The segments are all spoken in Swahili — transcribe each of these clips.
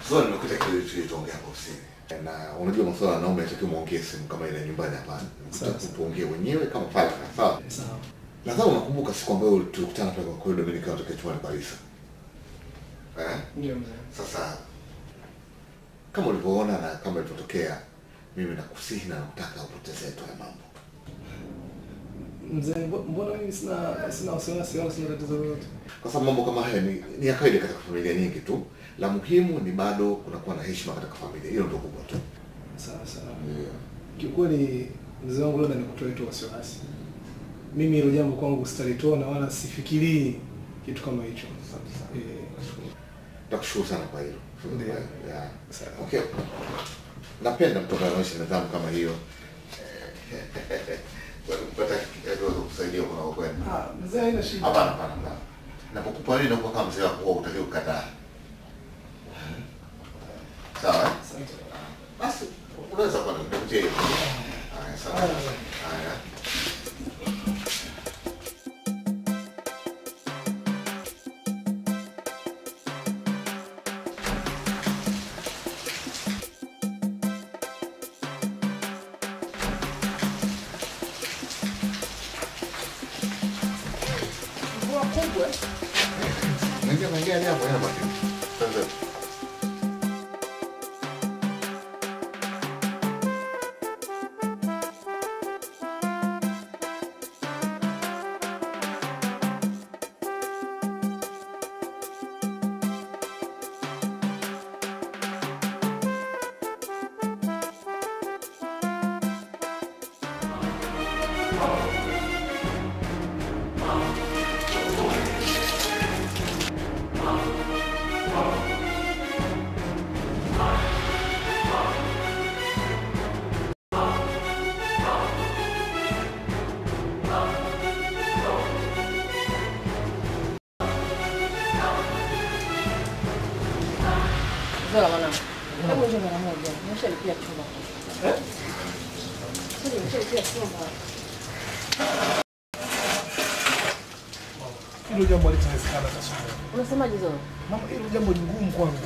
Sasa nimekuta kile tulichoongea hapo ofisini. Na unajua masuala ya wanaume yatakiwa muongee simu kama ile nyumbani hapana. Sawa, Nimekuta sawa. tuongee wenyewe kama faragha, sawa? Sawa. Nadhani unakumbuka siku ambayo tulikutana pale kwa corridor mimi nikiwa natokea chumbani kwa Lisa. Eh? Ndio mzee. Sasa kama ulivyoona na kama ilivyotokea, mimi nakusihi na nakutaka upotezee tu haya mambo. Mzee, mbo- mbona mimi sina sina wasiwasi wala sina tatizo lolote? Kwa sababu mambo kama haya ni, ni ya kawaida katika familia nyingi tu. La muhimu ni bado kunakuwa na heshima katika familia. Hilo ndio kubwa tu. Sawa sawa. Yeah. Kiukweli mzee wangu labda nikutoe tu wasiwasi. Mimi hilo jambo kwangu sitalitoa na wala sifikirii kitu kama hicho. Asante sana. Eh, Nakushukuru sana kwa hilo. Ndio. Yeah. Sawa. Okay. Napenda mtu anaonyesha nidhamu kama hiyo. Kupata kidogo kusaidia kuna kwenda. Ah, mzee haina shida. Hapana, hapana, hapana. Napokupa nini nakupa kama mzee wako wewe utakiwa kukataa. Sawa? eh? Asante. Basi unaweza kwenda nikutie hiyo. Haya, sawa. Haya, mzee. Haya. Mvua kubwa. Naingia naingia ni hapo hapo. Sasa Zola mwanangu. Hebu njoo mara moja. Nimeshalipia chumba. Eh? Sasa nimeshalipia chumba. Hilo jambo halitawezekana sasa. Unasemaje Zola? Mama, hilo jambo ni ngumu kwangu.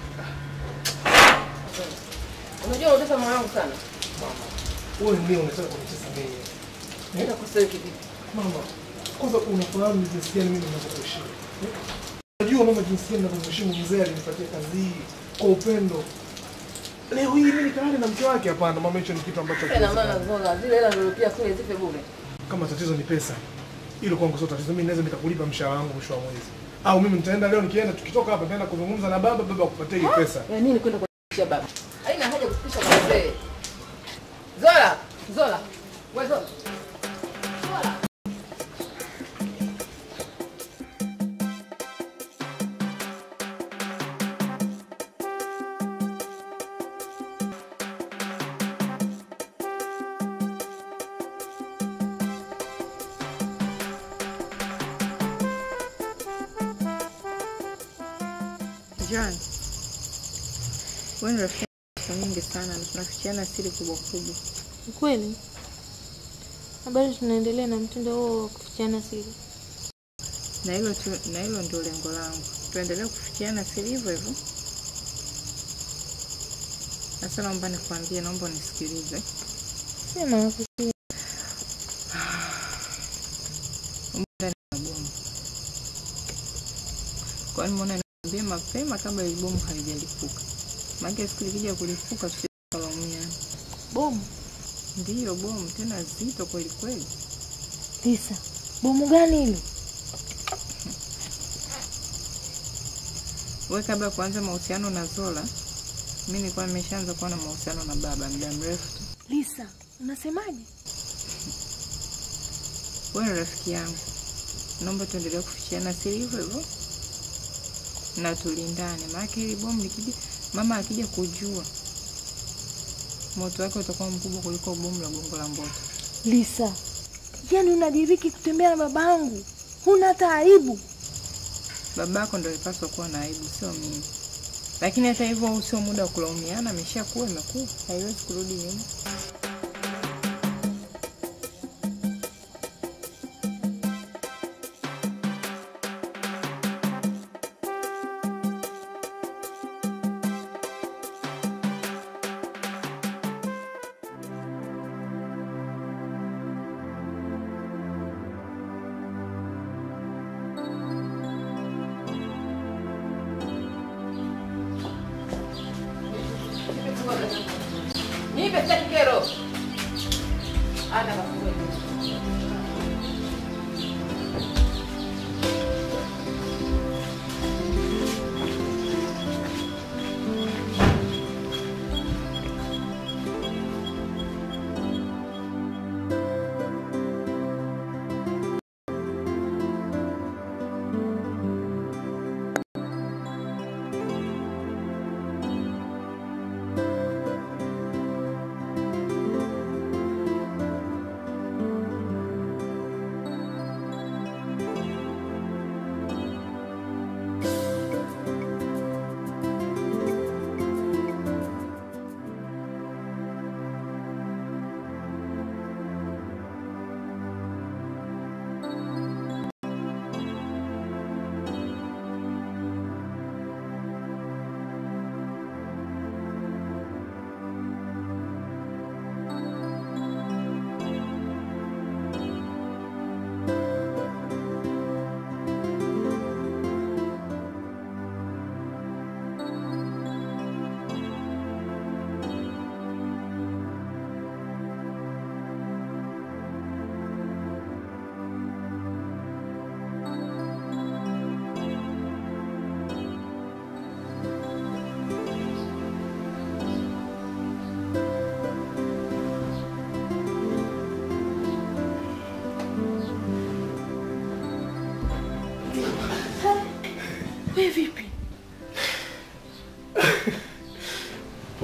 Unajua unatesa moyo wangu sana. Wewe ndio unataka kunitesa mimi. Nenda kusawi kivipi? Mama, kwanza unafahamu ni jinsi gani mimi ninavyokuheshimu. Eh? Unajua mama jinsi gani ninavyomheshimu mzee alinipatia kazi hii kwa upendo. Leo hii mimi nikaane na mke wake hapana, mama hicho ni kitu ambacho Ina maana Zola, zile hela nilipia kule zipe bure. kama tatizo ni pesa. Hilo kwangu sio tatizo. Mimi naweza nikakulipa mshahara wangu mwisho wa mwezi. Au mimi nitaenda leo nikienda tukitoka hapa nitaenda kuzungumza na baba baba akupatie hiyo pesa. Ya nini kwenda kufikisha baba? Haina haja kufikisha kwa mzee. Zola, Zola. Wewe Zola. Zola. John, wewe ni rafiki yangu siku nyingi sana na tunafichiana siri kubwa kubwa. Kweli na bado tunaendelea na mtindo huo wa kufichiana siri. Na hilo tu, na hilo ndio lengo langu. Tuendelee kufichiana siri hivyo hivyo. Sasa naomba nikwambie, naomba unisikilize. Sema nakusikia. Umo ndani ya bomu. Kwa nini mbona niambie mapema kabla ile bomu halijalipuka? Maana siku likija kulipuka tusikalaumiana. Bomu Ndiyo bomu tena zito kweli kweli. Lisa, bomu gani hilo? Wewe kabla ya kuanza mahusiano na Zola, mimi nilikuwa nimeshaanza kuwa na mahusiano na baba muda mrefu tu. Lisa, unasemaje? Wewe ni rafiki yangu, naomba tuendelee kufichiana siri hivyo hivyo na tulindane, maana hili bomu likija, mama akija kujua, moto wake utakuwa mkubwa kuliko bomu la gongo la mboto. Lisa, yaani unadiriki kutembea na babangu, huna hata aibu. Babako ndio alipaswa kuwa na aibu, sio mimi. Lakini hata hivyo, huu sio muda wa kulaumiana, ameshakuwa imekuwa, haiwezi kurudi nyuma.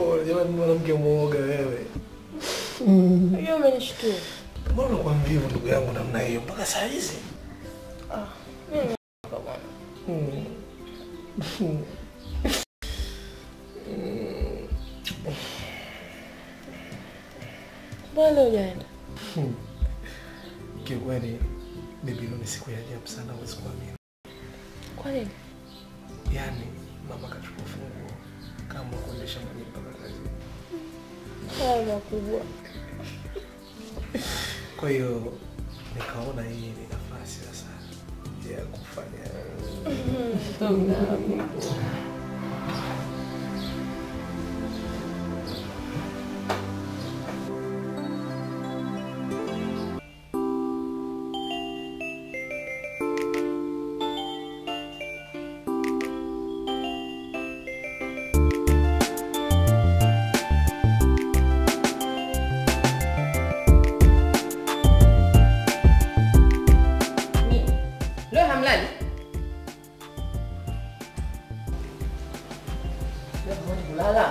Pole jamani, mwanamke mwoga wewe. Hiyo umenishtua. Mbona kwa mvivu ndugu yangu namna hiyo mpaka saa hizi? Mm. Mbona leo hujaenda? Kiukweli bibi, leo ni siku ya ajabu sana, huwezi kuamini. Kwa nini? Yaani mama kachukua funguo kama kuendesha mwenyewe mpaka kazi. Haya makubwa. Kwa hiyo nikaona hii ni nafasi sasa ya kufanya Nyie, Leo hamlali? Leo hamwezi kulala?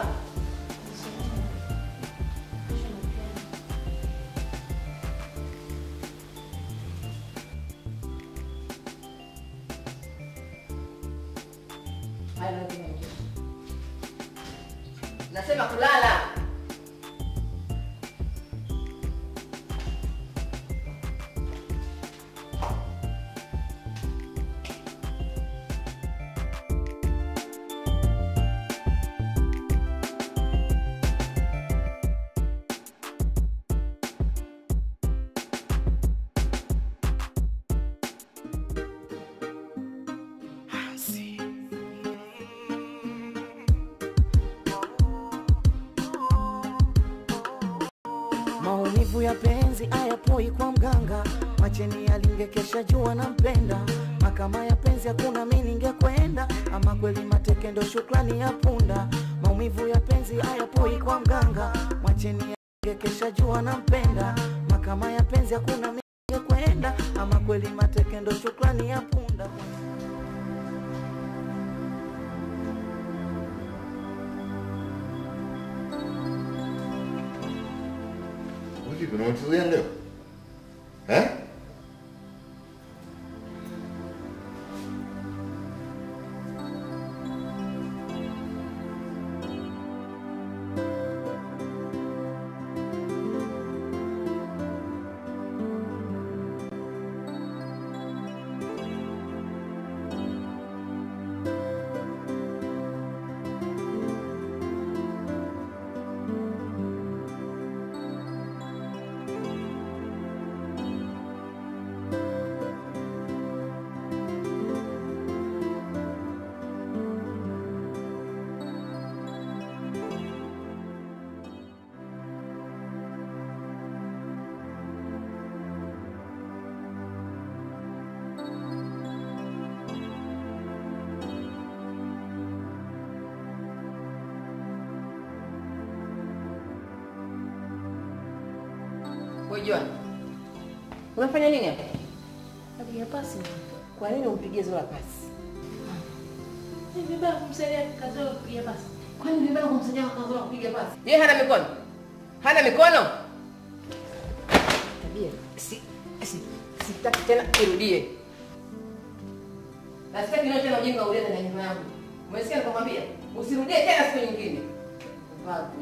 Haya, leo tunaingia. Nasema kulala. Maumivu ya penzi hayapoi kwa mganga, macheni alingekesha jua na mpenda makama ya penzi hakuna mi ningekwenda, ama kweli mateke ndo shukrani ya punda. Maumivu ya penzi hayapoi kwa mganga, macheni alingekesha jua na mpenda makama ya penzi hakuna mi ningekwenda, ama kweli mateke ndo shukrani ya punda. Vipi, unamtuzia leo eh? Wewe Joan. Unafanya nini hapa? Napiga pasi. Kwa nini umpigie Zola pasi? Ni vibaya kumsaidia kazi yako kupiga pasi. Kwani ni vibaya kumsaidia kwa Zola kupiga pasi? Yeye hana mikono. Hana mikono? Tabia. Si si sitaki tena irudie. Na sitaki nione tena ujinga ulete na nyumba yangu. Umesikia nikamwambia? Usirudie tena siku nyingine. Vazi.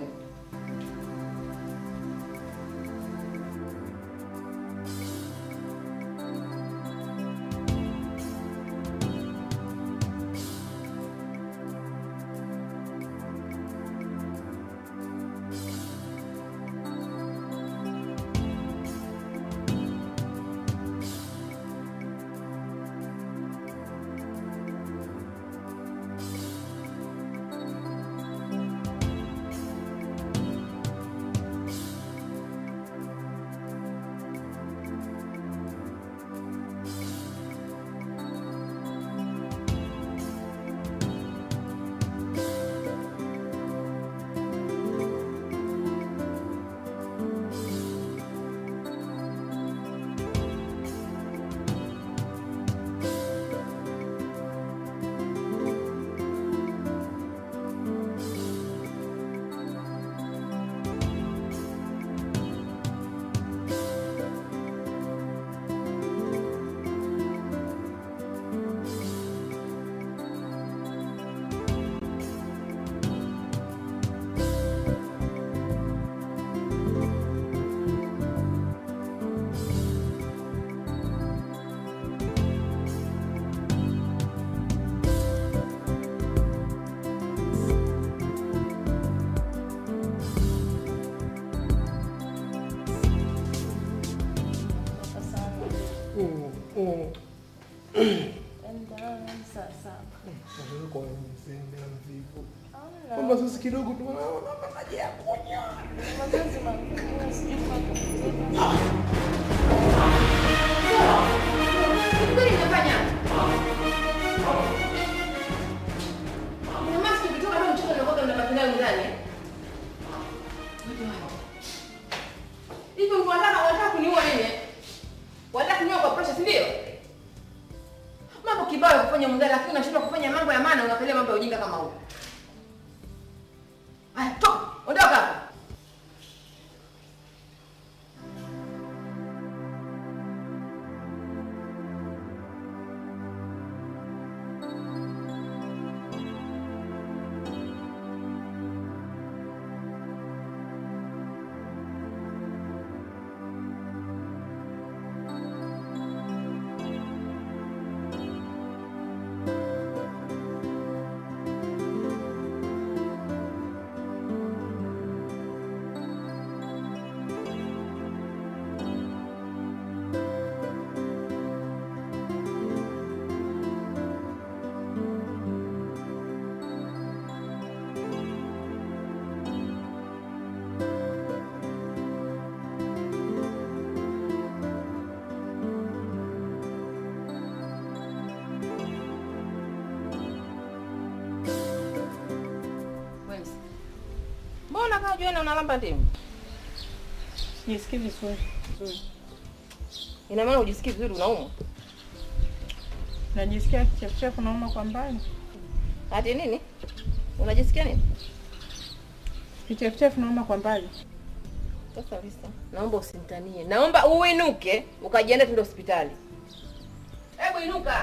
yani mimi na mvivu. Kwamba sasa kidogo tu naona maji ya kunywa. Mazoezi magumu, sijui kufanya. Kwani nimefanya? Kuna maski ukitoka hapa mtoto unakuwa unabaki nayo ndani. eh? Hivi unataka unataka kuniua nini? eh? Unataka kuniua kwa pressure, si ndio? Mambo kibao ya kufanya mundani lakini unashindwa kufanya mambo ya maana unapelea mambo ya ujinga kama huu. Haya, toka, ondoka hapa. Wenzi. Mbona kama jioni unalamba ndimu? Jisikii vizuri. Ina maana ujisikii vizuri unaumwa? Najisikia kichefuchefu nauma kwa mbali. Ati nini? Unajisikia nini? Kichefuchefu nauma kwa mbali. Sasa Lisa, naomba usinitanie. Naomba uinuke ukajiandaa tuende hospitali. Hebu inuka.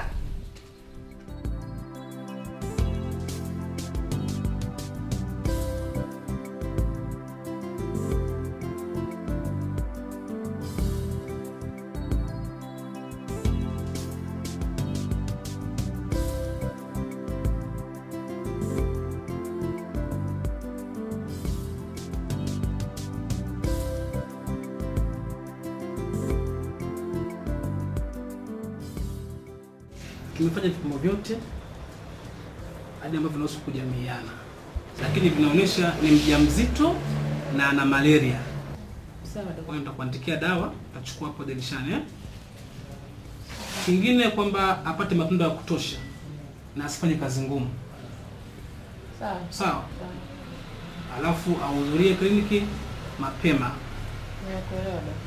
Tumefanya vipimo vyote hadi ambavyo vinahusu kujamiiana, lakini vinaonyesha ni mjamzito na ana malaria. Sawa Kwa daktari. hiyo nitakuandikia dawa, utachukua hapo dirishani eh? Kingine kwamba apate matunda ya kutosha na asifanye kazi ngumu, Sawa. sawa? Alafu ahudhurie kliniki mapema. Nakuelewa daktari.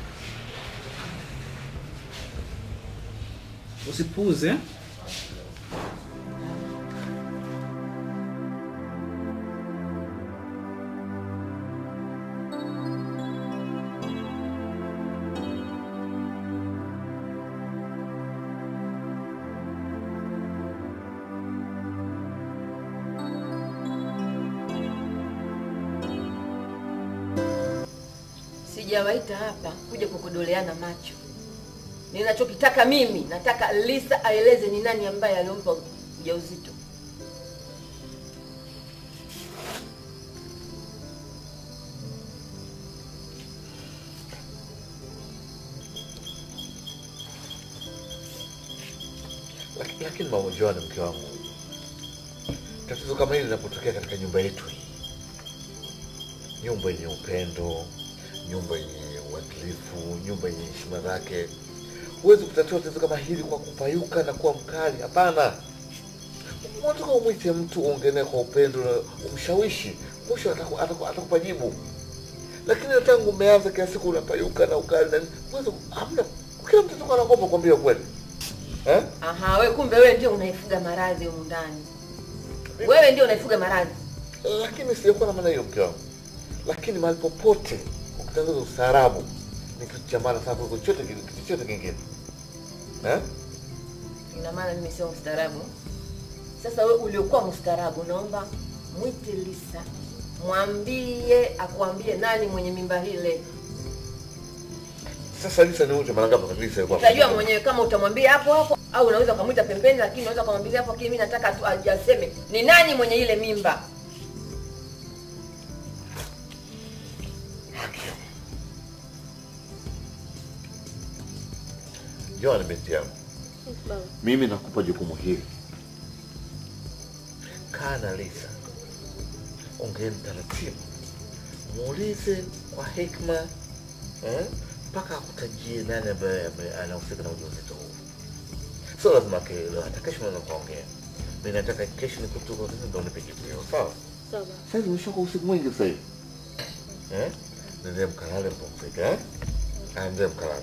Usipuuze. Sijawaita hapa kuja kukudoleana macho. Ninachokitaka mimi, nataka Lisa aeleze ni nani ambaye alimpa ujauzito. Laki- lakini mama Joan, mke wangu, tatizo kama hili linapotokea katika nyumba yetu hii, nyumba yenye upendo, nyumba yenye uadilifu, nyumba yenye heshima zake, huwezi kutatua tatizo kama hili kwa kupayuka na kuwa mkali. Hapana, unataka umwite mtu, uongee naye kwa upendo na umshawishi, mwisho ataku- ataku- atakupa jibu. Lakini tangu umeanza kila siku unapayuka na ukali na nini, huwezi, hamna, kila mtu atakuwa anaogopa kuambia ukweli eh? Aha, we kumbe wewe ndio unaifuga maradhi humu ndani. Wewe ndio unaifuga maradhi. lakini sijakuwa na maana hiyo mke wangu. Lakini mahali popote ukitangaza ustaarabu ni kitu cha maana sana kuliko chochote kile- kitu chochote kingine eh? Ina maana mimi sio mstaarabu. Sasa wewe uliokuwa mstaarabu, naomba mwite Lisa, mwambie akuambie nani mwenye mimba hile. Sasa Lisa ni mtu mara ngapi kabisa alikuwa Utajua mwenyewe kama utamwambia hapo hapo au unaweza ukamwita pembeni, lakini unaweza kumwambia hapo, lakini mimi nataka tu aje aseme ni nani mwenye ile mimba. Joan, binti yangu, mimi nakupa jukumu hili. kaa na Lisa, ongeeni taratibu, muulize kwa hekima eh, mpaka akutajie nani ambaye ame- anahusika na ujauzito huu. Sio lazima kelele, hata kesho naweza kuongea. Mimi nataka kesho nikutuka ofisini ndio nipige leo, sawa? Sawa. Sasa hivi umeshoka usiku mwingi sasa hivi. Eh? Nende mkalale mpumzike, eh? Ah, nende mkalale.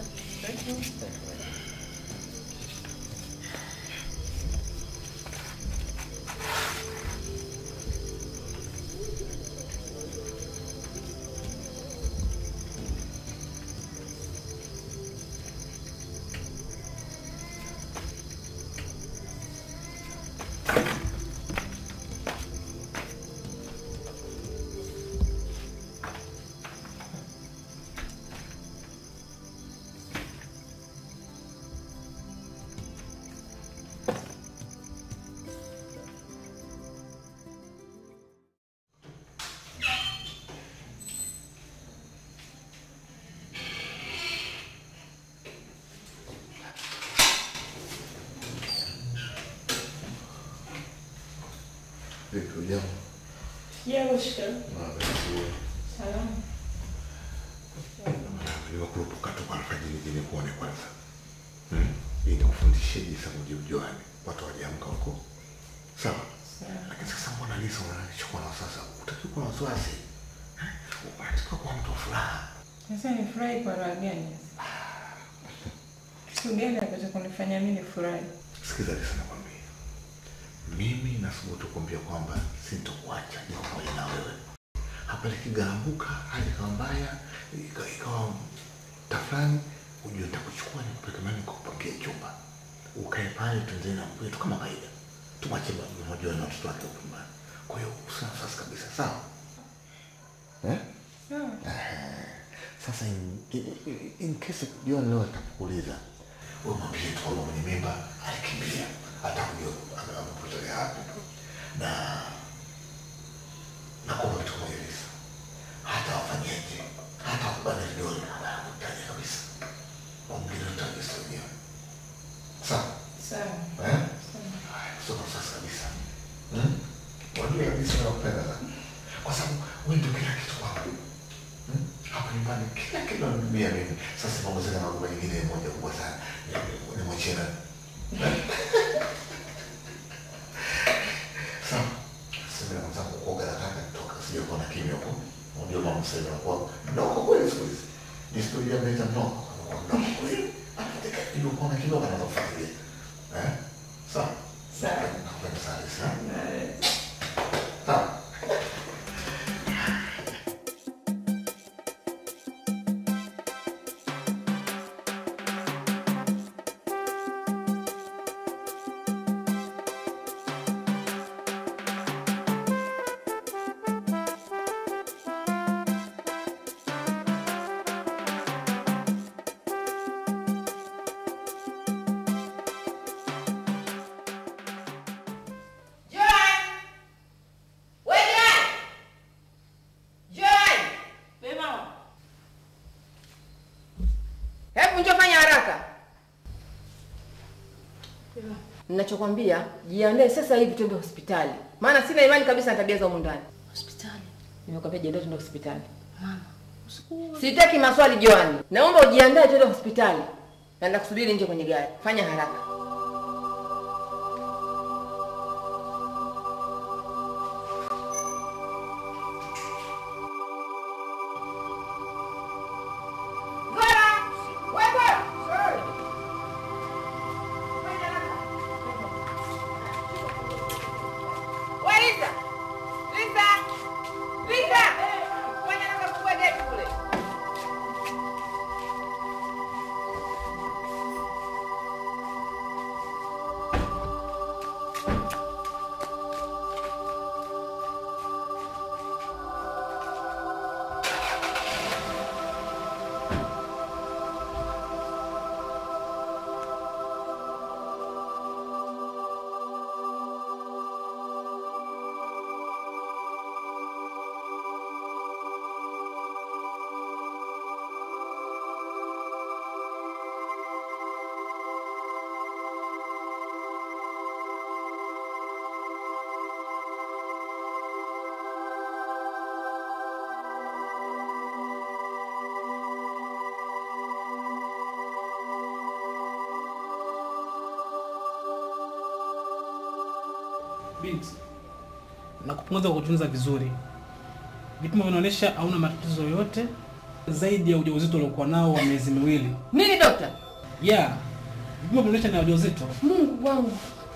Vipi ujambo? Niwakurupuka tu kwa alfajiri ili kuone kwanza. Hmm? Ili nikufundishe jinsi ya kujiujuani. Watu wajiamka huko. Sawa? Lakini sasa mbona Lisa unanichukua na sasa? Utaki kuwa na wasiwasi. Eh? Unataka kuwa mtu wa furaha. Sasa nifurahi kwa raha gani? Kitu gani ambacho kunifanya mimi nifurahi? Sikiza Lisa nakwambia. Mimi nathubutu kuambia kwamba sintokuacha niko pamoja na wewe. Hapa likigarambuka hali ikawa mbaya, ika- ikawa tafrani, ujue nitakuchukua nikupeleke mahali nikupangie chumba. Ukae pale tuendelee na mambo yetu kama kawaida. Tumwache mmoja na watoto wake huko nyumbani. Kwa hiyo usina wasiwasi kabisa, sawa? Eh? Sasa in, in, in- in case John leo atakuuliza wewe mwambie tu kwamba mwenye mimba alikimbia, hata kujua ame- amepotelea wapi, na na kwamba kitu kimoja Lisa, hata wafanyeje, hata wakubana vidole hawakutaja kabisa, wamgine utaja sasa wenyewe, sawa Sawa. eh? Haya, sio kwa sasa kabisa, hmm? Wajua kabisa nakupenda sana, kwa sababu wewe ndio kila kitu kwangu Hmm? hapa nyumbani kila kitu namibia mimi. Sasa mambo zile magoma nyingine moja kubwa sana Ni- ni mwachie nani? Sawa. Sasa mimi naanza kuoga nataka kutoka sija kuwa na kimya huko. Unajua mama sasa anakuwa mnoko kweli siku hizi. Historia mnaita mnoko anakuwa mnoko kweli. Anataka hiyo kuwa na kimya anaanza kufuatilia. Eh? Sawa. Sawa. Nakupenda sana Lisa. Sawa. Joan! We Joan! Joan! Hebu njoo fanya haraka. Ninachokwambia, jiandae sasa hivi twende hospitali. Maana sina imani kabisa na tabia za humu ndani. Hospitali. Nimekwambia jiandae twende hospitali. Mama, usiku Sitaki maswali Joan. Naomba ujiandae twende hospitali. Na nakusubiri nje kwenye gari. Fanya haraka. Gora! We Gora! Sorry. Fanya haraka. We Lisa! Lisa! Lisa! Fanya haraka fungua geti kule. Binti, nakupongeza kwa kutunza vizuri. Vipimo vinaonyesha hauna matatizo yoyote zaidi ya ujauzito uliokuwa nao wa miezi miwili. Nini dokta? Yeah, vipimo vinaonyesha ni ujauzito. Mungu wangu.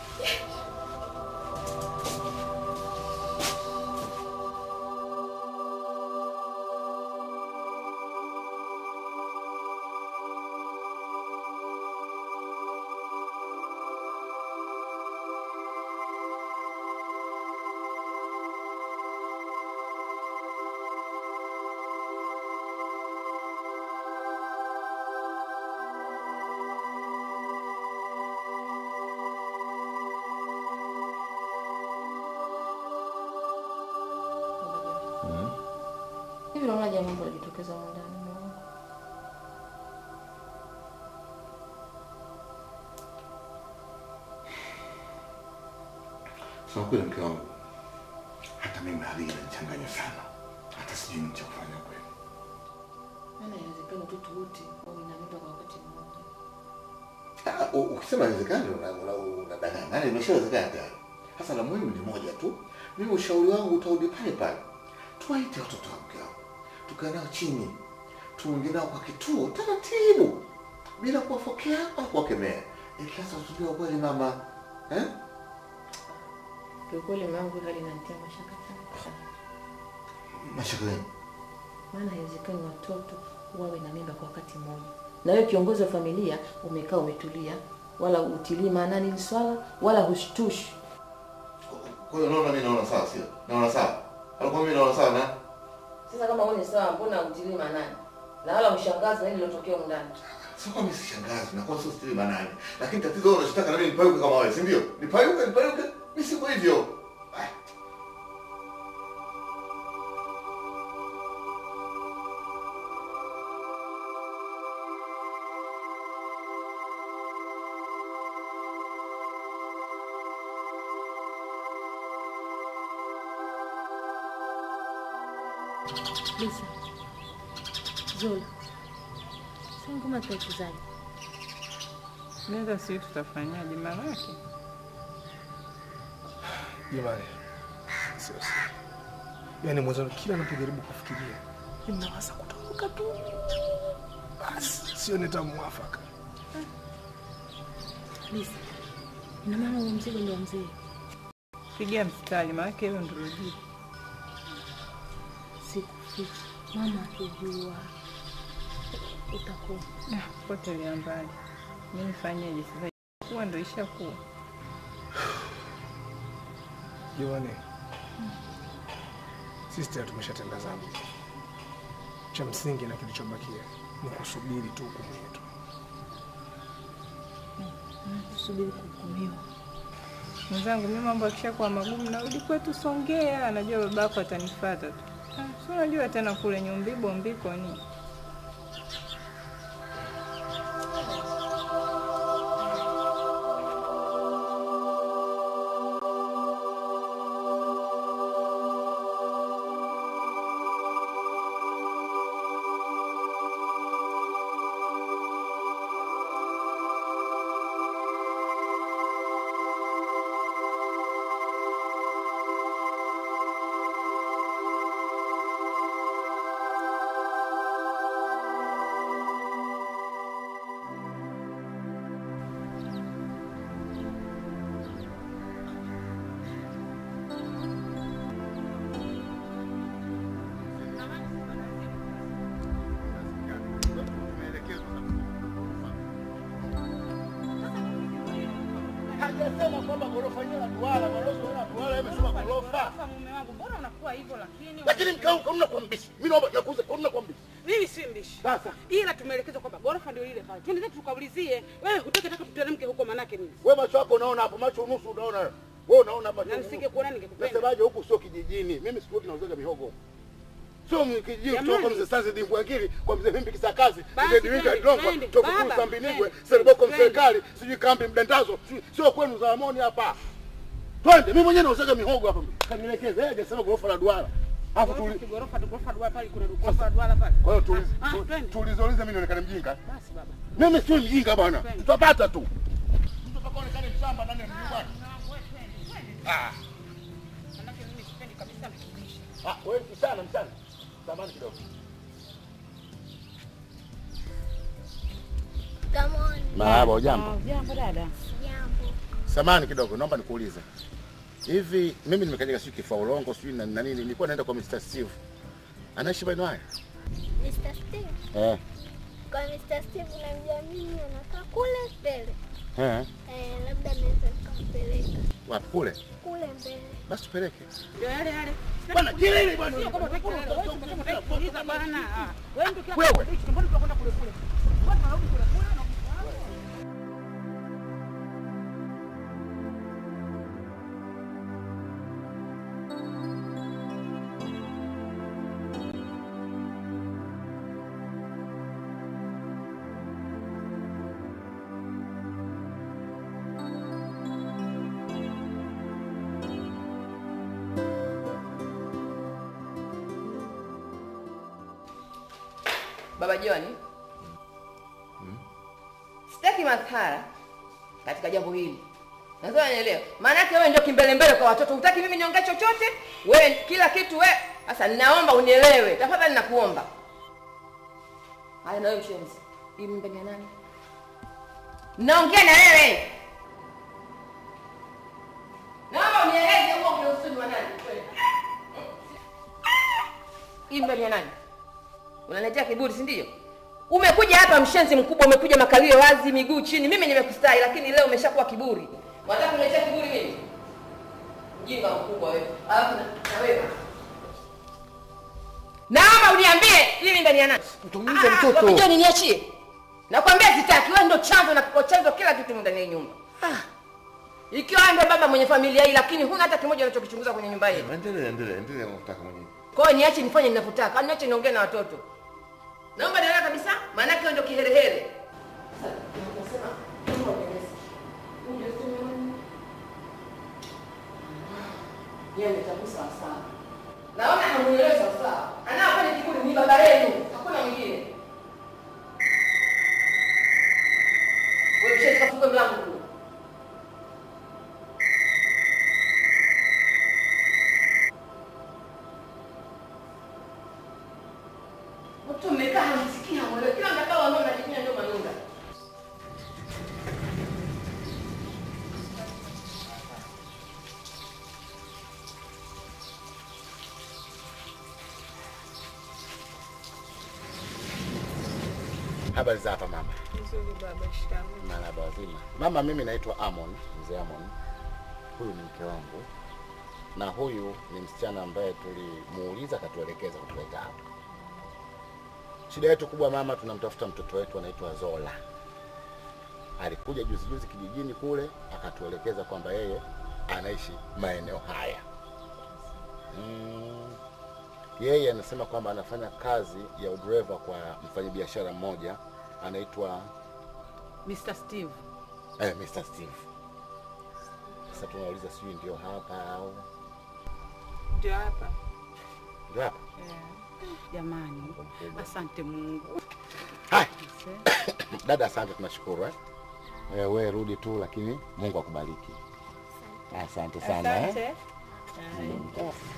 Hivi unaona jambo ambalo lijitokeza humu ndani mwangu? Sema kweli mke wangu, hata mimi hali hii inanichanganya sana, hata sijui nini cha kufanya kweli. Maana inawezekana watoto wote wawe na mimba kwa wakati mmoja. Ah, u- Ukisema inawezekana unadanganya, una, unadanganya. Yaani imeshawezekana tayari. Sasa la muhimu ni moja tu, mimi ushauri wangu utarudi pale pale, tuwaite watoto wa mke wangu, tukae nao chini, tuongee nao kwa kituo taratibu, bila kuwafokea au kuwakemea, ili sasa tujue ukweli mama, eh? Kiukweli mume wangu hali inanitia mashaka sana. Mashaka gani? Maana haiwezekani watoto wawe na mimba kwa wakati mmoja. Na wewe kiongozi wa familia umekaa umetulia, wala utilii maanani hili swala, wala hushtushi. Kwa hiyo unaona mimi naona sawa, sio? Naona sawa. Alikuwa mimi naona sawa na Sasa kama wewe ni sawa, mbona utilii maanani? Na wala ushangazi na hili lilotokea humu ndani. sio kwa mimi sishangazi na kwa sio stili manani. Lakini tatizo wewe unachotaka na mimi nipayuke kama wewe, si ndio? Nipayuke, nipayuke. Mimi siko hivyo. Ah. Lisa. Zola. Sasa ngoma tutaichezaje? Naweza sijui tutafanyaje manake. Jamani, sio sio. Yaani mwenzangu kila anapojaribu kufikiria, mimi nawaza kutoka tu. Basi sio nita mwafaka. Lisa. Ina maana huo mzigo ndio wa mzee. Pigia mstari manake hilo ndio jibu. Sikuficha. Mama akijua utakuwa. Ah, Potelea mbali. Mimi nifanyeje sasa? Kuwa ndio ishakuwa. Jamani, sisi tayari tumeshatenda dhambi. Cha msingi na kilichobakia ni kusubiri tu hukumu yetu. Tusubiri kuhukumiwa. Mwenzangu, mimi mambo akishakuwa magumu narudi kwetu Songea, najua babako atanifuata tu. Ah, si unajua tena kule Nyumbibo mbiko ni Hajasema kwamba ghorofa yenyewe la duara, balozi wa duara amesema ghorofa. mume wangu, mbona unakuwa hivyo lakini? Lakini mke wangu kauna kwa mbishi. Mimi naomba nakuuza kauna kwa mbishi. Mimi si mbishi. Sasa Ila tumeelekezwa kwamba ghorofa ndio ile pale. Twende zetu tukaulizie. Wewe hutaki taka tuteremke huko manake nini? wewe macho yako unaona hapo, macho unusu unaona. Wewe unaona macho. Na unusu. nisingekuona ningekupenda. Nasemaje huku sio kijijini. Mimi siku tunauzaga mihogo. Sio kijijini Jamani. kutoka mzee Sanzi Dimbwangili kwa mzee Vimbi Kisakazi, Basi mzee Diwinga twende, Drongo, twende, toka baba, kuu Sambinigwe, twende, Selboko twende. mserikali, sijui kambi mdandazo, sijui- sio kwenu Zalamoni hapa. Twende, mimi mwenyewe nauzaga mihogo hapa. Kanielekeze, yeye hajasema ghorofa la duara. Alafu Ghorofa tuli si ghorofa tu ghorofa duara pale kuna ghorofa la duara pale. Kwa hiyo tuliz- Ah, tu- twende. tulizouliza mimi nionekane mjinga. Basi baba. Mimi sio mjinga bwana. Twende. Tutapata tu. Mtu mpaka onekane mshamba ndani ya mji bwana. Ah. Ah, wewe msichana msichana. Samahani kidogo. Kamoni. Marahaba, hujambo? Ah, Jambo dada. Jambo. Samahani kidogo, naomba nikuulize. Hivi mimi nimekanyaga sijui kifaulongo sijui na na nini, nilikuwa naenda kwa Mr. Steve. Anaishi maeneo haya? Mr. Steve. Eh. Kwa Mr. Steve unamjua mimi anakaa kule mbele. Eh. Eh, labda naweza nikampeleka Wapi kule? kule mbele. Basi tupeleke. Ndio yale yale. Bwana, kelele bwana. Sio kama utaki kelele. Wewe unataka kutaka kuuliza bwana. Ah, Wewe ndio kila Wewe. kitu mbona tunakwenda kule kule. Mbona tunarudi kule kule na Baba John, sitaki madhara katika jambo hili. Nadhani unielewa. Maana yake wewe ndio kimbelembele kwa watoto. Hutaki mimi niongee chochote? Wewe kila kitu wewe. Sasa ninaomba unielewe. Tafadhali nakuomba. Haya na wewe mshenzi. Hii mimba ni ya nani? Naongea na wewe. Naomba unieleze huo ndio usuni wa nani? Kweli. Hii mimba ni ya nani? Unaletea kiburi, si ndio? Umekuja hapa mshenzi mkubwa, umekuja makalio wazi, miguu chini. Mimi nimekustahi, lakini leo umeshakuwa kiburi. Unataka kuniletea kiburi mimi? Mjinga mkubwa wewe. Alafu na na wewe. Naomba uniambie hili ndani ya nani? Mtumize Ah, mtoto. Wakija niachie. Nakwambia sitaki, wewe ndio chanzo na kwa chanzo kila kitu ndani ya nyumba. Ikiwa wewe ndio baba mwenye familia hii, lakini huna hata kimoja unachokichunguza kwenye nyumba hii. Endelea, endelea, endelea unataka mwenyewe. Kwa hiyo niache nifanye ninavyotaka, au niache niongee na watoto. Naomba nielewe kabisa, maana yake wewe ndio kiherehere. Sasa unasema naomba unieleze. Uje tumeona. Yeye nitakuwa sawa sawa. Naona hamuelewi sawa sawa. Anayefanya kiburi ni baba yenu, hakuna mwingine. Wewe mshenzi kafungue mlango kule. Watu mmekaa hamsikii hamwelewi. Kila mtakao ambao mnajifinya ndio manunga. Habari za hapa mama? Nzuri baba, shikamoo. Marahaba wazima. Mama, mimi naitwa Amon, mzee Amon. Huyu ni mke wangu na huyu ni msichana ambaye tulimuuliza akatuelekeza kutuleta hapa. Shida yetu kubwa mama, tunamtafuta mtoto wetu anaitwa Zola. Alikuja juzi juzi kijijini kule akatuelekeza kwamba yeye anaishi maeneo haya. Mm, yeye anasema kwamba anafanya kazi ya udereva kwa mfanyabiashara mmoja anaitwa Mr. Steve. Eh, Mr. Steve. Sasa tunauliza sijui ndio hapa au Ndio hapa. ndio hapa. Jamani, asante Mungu. Hai. Dada, asante, tunashukuru eh. Eh, we rudi tu, lakini Mungu akubariki. Asante sana Asante. eh. Mm.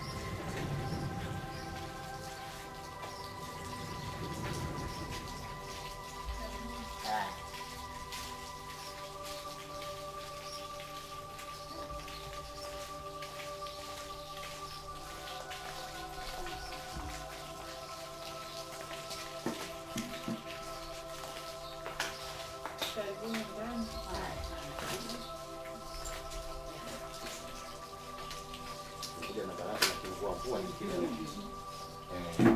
Kuja na baraka na kivua mvua nyingine. Eh.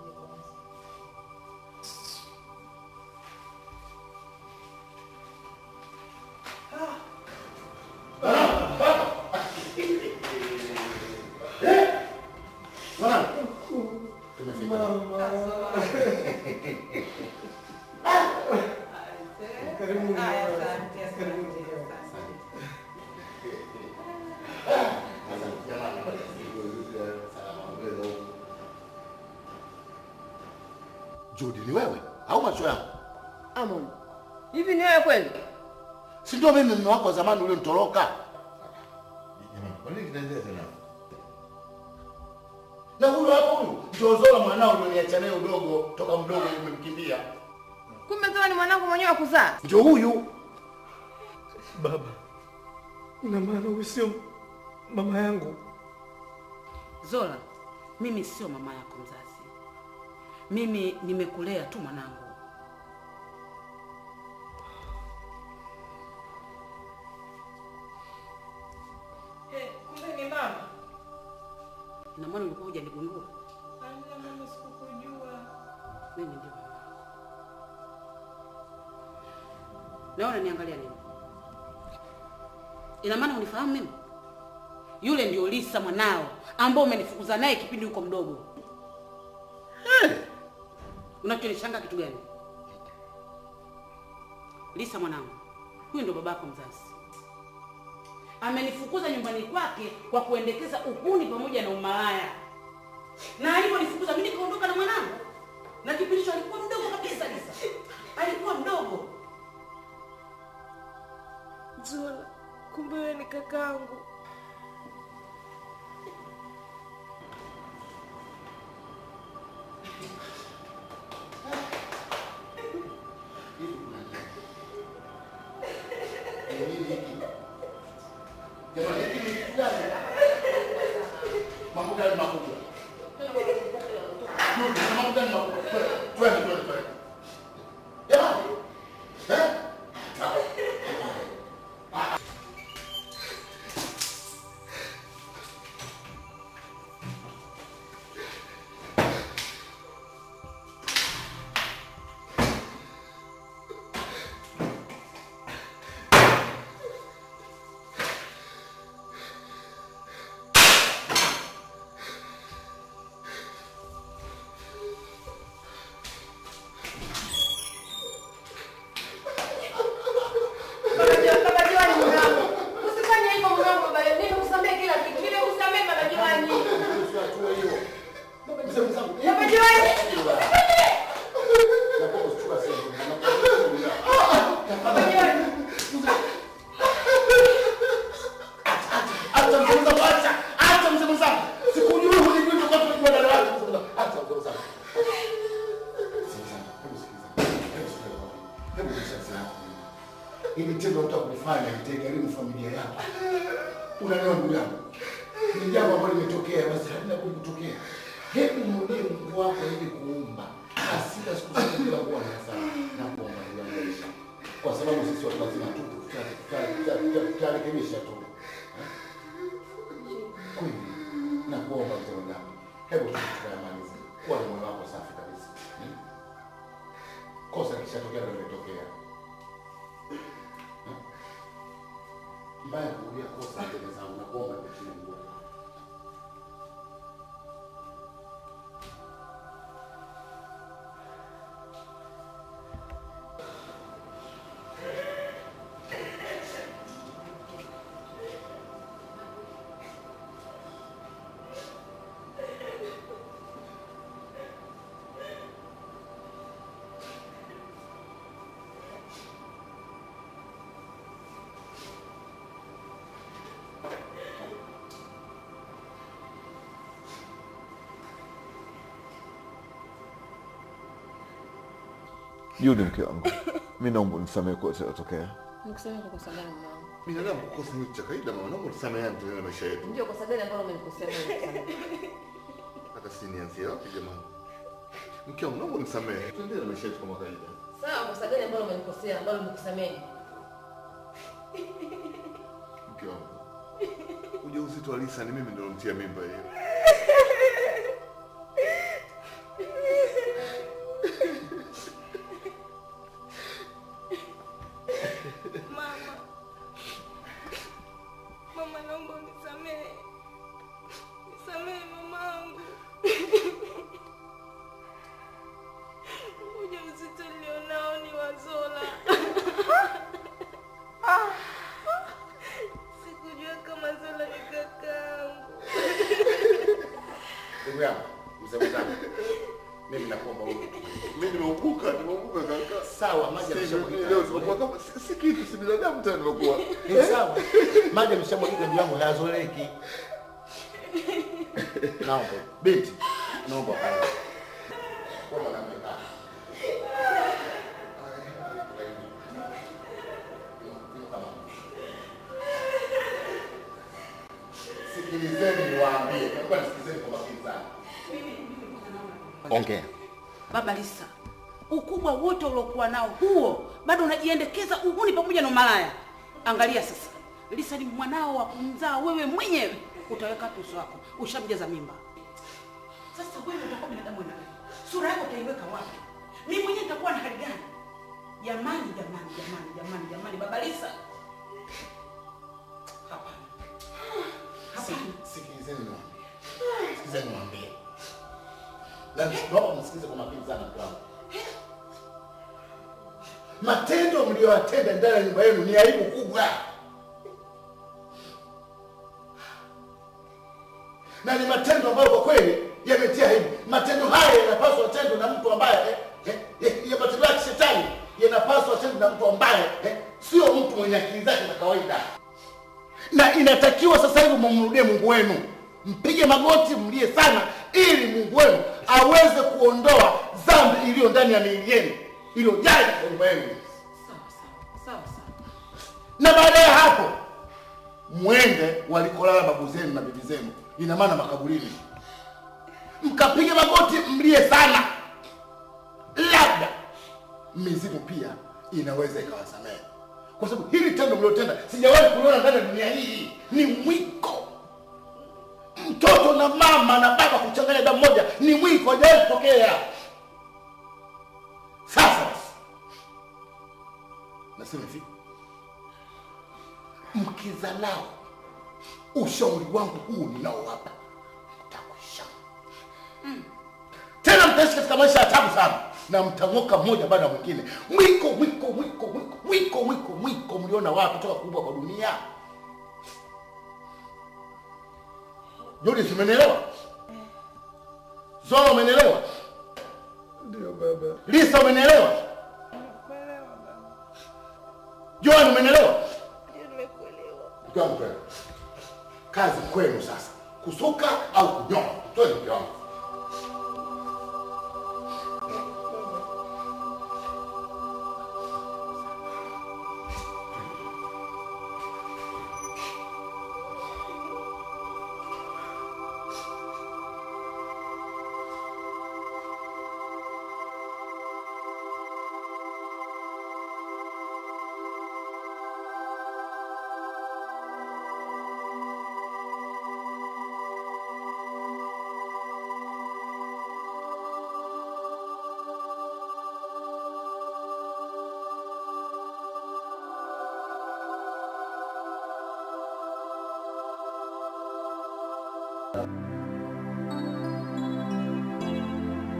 Judy, ni wewe au macho yangu? Amon, hivi ni wewe kweli? Si ndio mimi mume wako wa zamani ulionitoroka? Jamani, kwa nini kinaendelea tena? Na huyu hapo huyu ndio Zola mwanao ulioniacha naye udogo toka mdogo umemkimbia. Kumbe Zola ni mwanangu mwenyewe wa kuzaa. Ndio huyu. Baba, ina maana huyu sio mama yangu? Zola, mimi sio mama yako mzazi. Mimi nimekulea tu mwanangu. Kumbe ni mama. Na mwana ulikuwa hujanigundua. Amna mama, sikukujua. Mimi ndio mama. Naona niangalia nini? Ina maana unifahamu mimi? Yule ndio Lisa mwanao ambao umenifukuza naye kipindi uko mdogo. Unachonishangaa kitu gani? Lisa mwanangu, huyu ndio babako mzazi. Amenifukuza nyumbani kwake kwa kuendekeza uhuni pamoja na umalaya, na aliponifukuza mimi nikaondoka na mwanangu, na kipindi hicho alikuwa mdogo kabisa. Lisa alikuwa mdogo. Zola, kumbe wewe ni kakangu. Jamani, hiki ni kitu gani? Mambo gani makubwa? Ndio, mambo gani makubwa? Twende, twende, twende. Jamani. Eh? Baba Jiwani, Baba Jiwani mwanangu. Usifanye hivyo mwanangu baba. Nimekusamehe kila kitu. Nimekusamehe Baba Jiwani. Baba Jiwani. Baba Jiwani. Acha mzee mzangu, acha. Acha mzee mzangu. Sikujui hulijui tulikuwa tunajua dada yako mzee mzangu. Acha mzee mzangu. Hebu sasa. Hivi tendo unataka kunifanya nitagharimu familia yako. Unaelewa ndugu yangu? Ni jambo ambalo limetokea basi halina budi kutokea. Hebu mrudie Mungu wako ili kuumba. Hasira siku zote bila kuwa na hasara na kuomba ndugu yangu Aisha. Kwa sababu sisi watu wazima tu tutarekebisha tu. Kweli na kuomba mzee wangu. Hebu tukayamalize. Kuwa na moyo wako safi kabisa. Hmm? Kosa kishatokea ndio limetokea. Hmm? Mbaya kurudia kosa mbele zangu na kuomba kwa chini Mungu. Judi, mke wangu, mi naomba unisamehe kwa yote yaliyotokea. Nikusamehe kwa kosa gani mwanangu? Binadamu kukosa ni kitu cha kawaida, mama. Naomba tusameheane tuendelee na maisha yetu. Ndio kosa gani ambalo umenikosea mimi? Hata si nianzie wapi jamani? Mke wangu, naomba unisamehe. Tuendelee na maisha yetu kama kawaida. Sawa, kosa gani ambalo umenikosea ambalo nimekusamehe? Mke wangu, ujauzito wa Lisa ni mimi ndio nilotia mimba hiyo. Mama, mama, naomba unisamehe, nisamehe mamangu. Ujauzito nilionao ni wa Zola. Sikujua kama Zola ni kakaangu. Ndugu yangu, mzee mwenzangu. Mimi nakuomba wewe. Mimi nimeuguka, nimeuguka kaka. Sawa, maji Sasa yameshamwagika. leo tumekuwa kama si si kitu, si binadamu tena nimekuwa. Ni sawa. Maji yameshamwagika ndugu yangu hayazoleki. Naomba binti, naomba kae. Kwa mwanamke kaa. Sikilizeni niwaambie, naomba nisikilizeni kwa makini sana. Ongea. Baba Lisa, ukubwa wote uliokuwa nao huo, bado unajiendekeza uhuni pamoja na umalaya. Angalia sasa, Lisa ni mwanao wa kumzaa wewe mwenyewe, utaweka wapi uso wako? Ushamjaza mimba. Sasa wewe utakuwa binadamu na sura yako utaiweka wapi? Mimi mwenyewe nitakuwa na hali gani? Jamani, jamani, jamani, jamani, jamani, Baba Lisa, hapana, hapana. Sikilizeni niwaambie. Sikilizeni niwaambie. Na naomba msikilize kwa makini sana mtu wangu. Matendo mliyoyatenda ndani ya nyumba yenu ni aibu kubwa, na ni matendo ambayo kwa kweli yametia aibu. Matendo haya yanapaswa yatendwe na mtu ambaye eh, eh, eh, ya matendo ya kishetani yanapaswa yatendwe na mtu ambaye eh, sio mtu mwenye akili zake za kawaida na inatakiwa sasa hivi mumrudie Mungu wenu, mpige magoti, mlie sana, ili Mungu wenu aweze kuondoa dhambi iliyo ndani ya miili yenu iliyojaa katika nyumba yenu, Sawa sawa sawa sawa. na baada ya hapo mwende walikolala babu zenu na bibi zenu, ina maana makaburini, mkapige magoti, mlie sana, labda mizimu pia inaweza ikawasamehe, kwa sababu hili tendo mliotenda sijawahi kuliona ndani ya dunia hii. Ni mwiko. Mtoto na mama na baba kuchanganya damu moja ni mwiko, hajawahi kutokea. Sasa basi, nasema hivi, mkizalao ushauri wangu huu ninaowapa mtakwisha tena mtaishi katika maisha ya tabu sana na mtang'oka mmoja baada ya mwingine mwiko mwiko mwiko mwiko mwiko mwiko mwiko mliona wapi toka kubwa kwa dunia Judith umenielewa Zola umenielewa Ndio baba. Lisa umenielewa Joan umenielewa Mke wangu kwenu. kazi kwenu sasa kusuka au kunyoa twende mke wangu